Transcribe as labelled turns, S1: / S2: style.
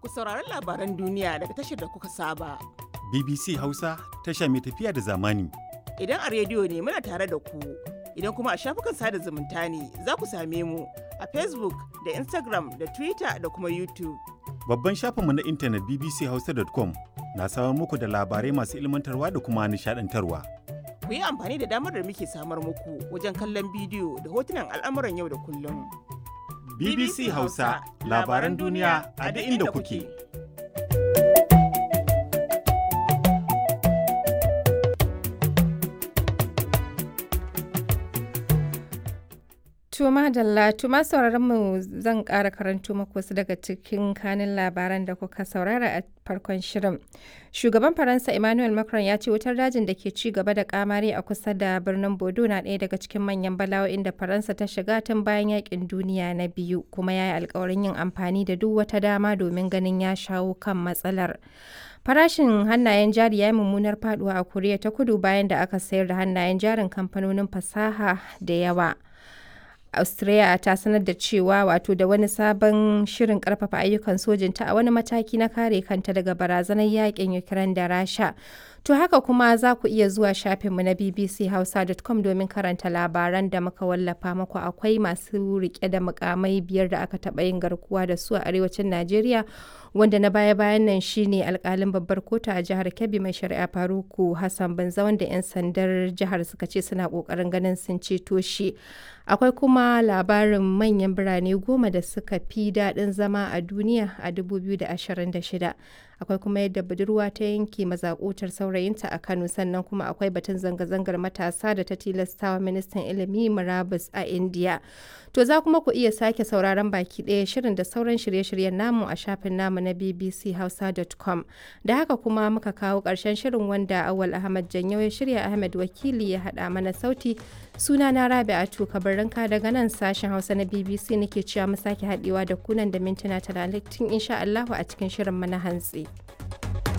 S1: ku saurari labaran duniya daga tashar da kuka saba.
S2: BBC Hausa tasha mai tafiya da zamani.
S1: Idan a rediyo ne muna tare da ku, idan kuma a shafukan sada zumunta ne za ku same mu a Facebook da Instagram da Twitter da kuma YouTube.
S2: Babban shafinmu na intanet bbchausa.com na samar muku da labarai masu ilmantarwa da kuma nishadantarwa.
S1: Ku yi amfani da damar da muke samar muku wajen kallon bidiyo da hotunan al'amuran yau da kullum.
S2: BBC Hausa labaran duniya a duk inda kuke.
S3: Tuma Dalla, tuma sauraron mu zan ƙara karanto maku wasu daga cikin kanin labaran da kuka saurara a farkon shirin. Shugaban Faransa Emmanuel Macron ya ce wutar dajin da ke ci gaba da kamari a kusa da birnin Bodo na ɗaya daga cikin manyan bala'o'in da Faransa ta shiga tun bayan yakin duniya na biyu, kuma ya yi alkawarin yin amfani da duk wata dama domin ganin ya shawo kan matsalar. Farashin hannayen jari ya yi mummunar faduwa a Koriya ta kudu bayan da aka sayar da hannayen jarin kamfanonin fasaha da yawa. Australia ta sanar da cewa wato da wani sabon shirin karfafa ayyukan sojinta a wani mataki na kare kanta daga barazanar yakin Ukraine da Rasha. To haka kuma za ku iya zuwa shafinmu na bbchausa.com domin karanta labaran da muka wallafa maku akwai masu rike da mukamai biyar da aka taɓa yin garkuwa da su a arewacin Najeriya wanda na baya-bayan nan shine alkalin babbar kotu a jihar Kebbi mai shari'a Faruku Hassan Banza wanda 'yan sandar jihar suka ce suna kokarin ganin sun ceto shi. Akwai kuma labarin manyan birane goma da suka fi daɗin zama a duniya a 2026. Akwai kuma yadda budurwa ta yanke mazakutar saurayinta a Kano sannan kuma akwai batun zanga-zangar matasa da ta tilastawa ministan ilimi murabus a India. To za kuma ku iya sake sauraron baki ɗaya shirin da sauran shirye-shiryen namu a shafin namu na bbchausa.com. Da haka kuma muka kawo ƙarshen shirin wanda Awal Ahmad Janyo ya shirya Ahmed Wakili ya haɗa mana sauti. Suna na Rabi'atu Kabarinka daga nan sashen Hausa na BBC nake cewa mu sake haɗewa da kunan da mintuna talatin insha Allahu a cikin shirin mana hantsi.